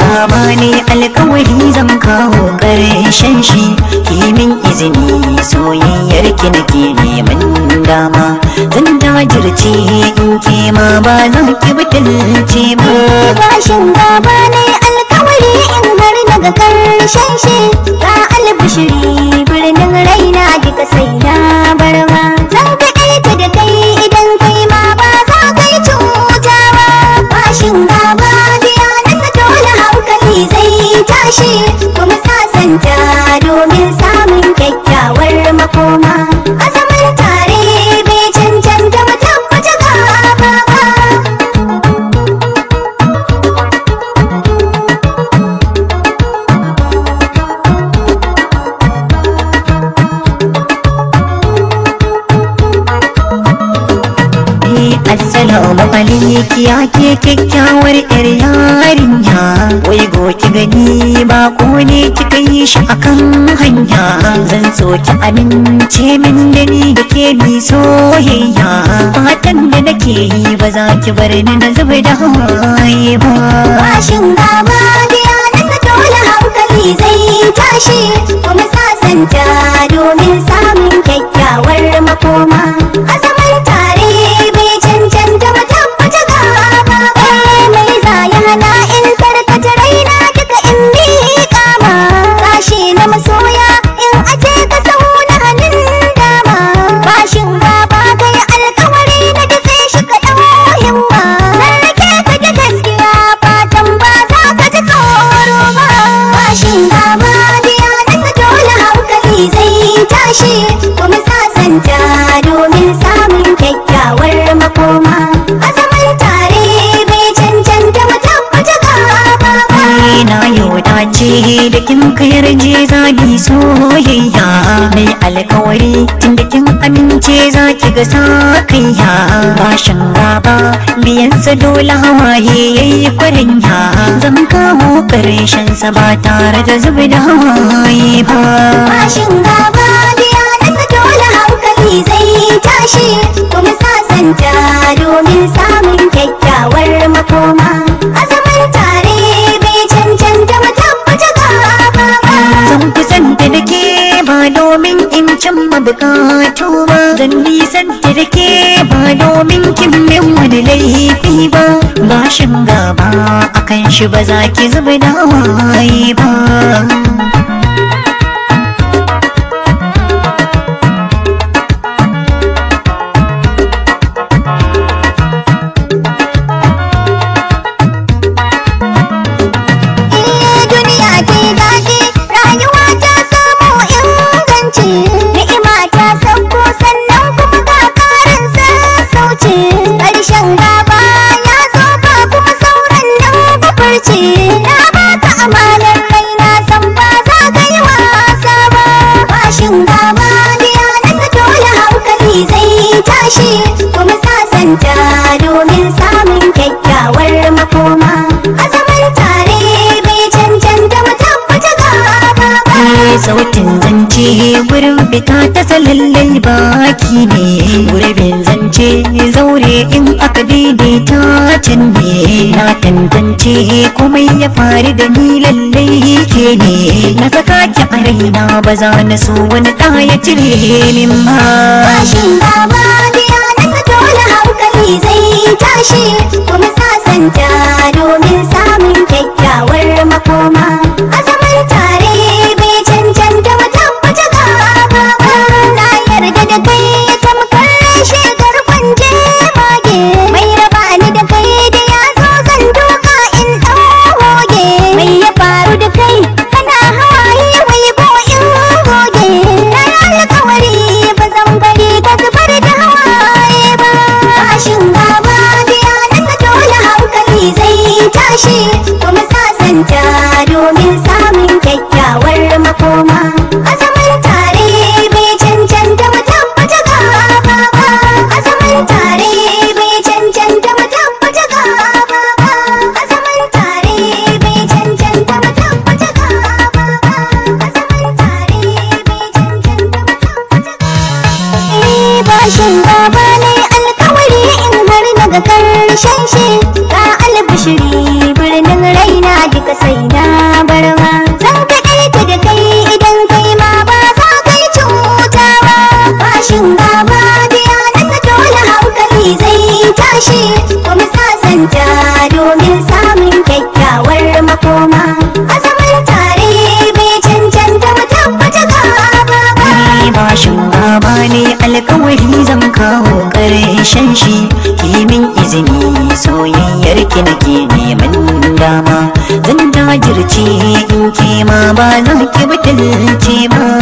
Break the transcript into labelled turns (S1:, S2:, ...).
S1: gaba ne alkawari zan kawo ƙarshen shi kimin izini soyayyar ki nake neman dama zan jajirce in ke ma ba za ki butulce ba
S2: bashin gaba ne alkawari in har daga karshen shi ga albishiri birnin raina duka sai na barma zan kaɗaita da kai idan kai ma ba za ka yi cuta ba bashin gaba biya nasa dole hankali zai tashi kuma sasanta domin samun kyakkyawar makoma a zaman tare bai cancanta mu tabbata gaba ba
S1: Assalamu alaiki ya ke kyakkyawar yar yarinya Wai goki gani ba ko ne kika yi shi akan hanya Zan so ki amince min da ni da ke ni soyayya Fatan da nake yi ba za ki bar ni na zuba da hawaye ba
S2: bashin gaba biya nasa dole hankali zai tashi kuma sasanta domin samun kyakkyawar makoma a zaman tare bai cancanta mu tabbata gaba ba mai zaya hana in tarkata raina duka in miƙa ma sashi na masoya in aje ka sau na hannun dama bashin gaba kai alkawari na dafe shi ka ɗau himma rarrake ka da gaskiya fatan ba za ka ji tsoro ba bashin gaba biya nasa dole hankali zai tashi kuma sasanta domin samun kyakkyawar makoma a zaman tare bai cancanta mu tabbata gaba ba
S1: Ni na yau dace da kin kayar je zani soyayya mai alkawari tun da kin amince za ki ga sa kaiya bashin gaba biyan sa dole hawaye yayi kwarenya zan kawo karshen sa ba tare da zubi da hawaye ba
S2: bashin gaba biya nasa dole hankali zai tashi kuma sasanta domin samun kyakkyawar makoma a zaman tare bai cancanta mu tabbata gaba ba
S1: Zan kusanta da ke ba domin in cimma bukatu ba Zan nisanta da ke ba domin kin min wani laifi ba Bashin gaba akan shi ba za ki zuba da hawaye ba
S2: Eh duniya ce daɗi rayuwa ta samu inganci ni'ima ta sauko sannan kuma ga ƙarin sassauci ƙarshen gaba ya zo ba kuma sauran nan bafurci na baka amanar raina san ba za ka yi wasa ba bashin gaba biya nasa dole hankali zai tashi kuma sasanta domin samun kyakkyawar makoma a zaman tare bai cancanta mu tabbata gaba ba
S1: Eh, sautin zance gurin fita ta salallai baki ne gurbin zance zaure in aka daidaita can ne na tantance komai ya faru da ni lallai ke ne na saka ki a raina ba za na so wani ɗa ya cire min ba
S2: bashin gaba biya nasa dole hankali zai tashi kuma sasanta domin samun kyakkyawar makoma a zaman tare bai cancanta mu tabbata gaba ba na yarda da kai tamkar shekar kwanje mage mai raba ni da kai da ya zo zan doka in ɗan hoge mai ya faru da kai kana hawaye wai ko in goge na yi alkawari ba zan bari ka zubar da hawaye ba bashin gaba biya nasa dole hankali zai tashi kuma sasanta domin samun kyakkyawar makoma a zaman tare bai cancanta mu tabbata gaba ba a zaman tare bai cancanta mu tabbata gaba ba a zaman tare bai cancanta mu tabbata gaba ba a zaman tare bai cancanta mu tabbata gaba bashin gaba ne alkawari in har na ga karshen shi ga albishiri birnin raina duka sai na barma zan kaɗaita da kai idan kai ma ba za kai cuta ba bashin gaba biya na dole hankali zai tashi kuma sasanta domin samun kyakkyawar makoma a zaman tare bai cancanta mu tabbata gaba ba
S1: Ni bashin baba ne alkawari zan kawo ƙarshen shi kimin izini soyayyar ki nake neman dama zan jajirce in ke ma ba za ki butulce ba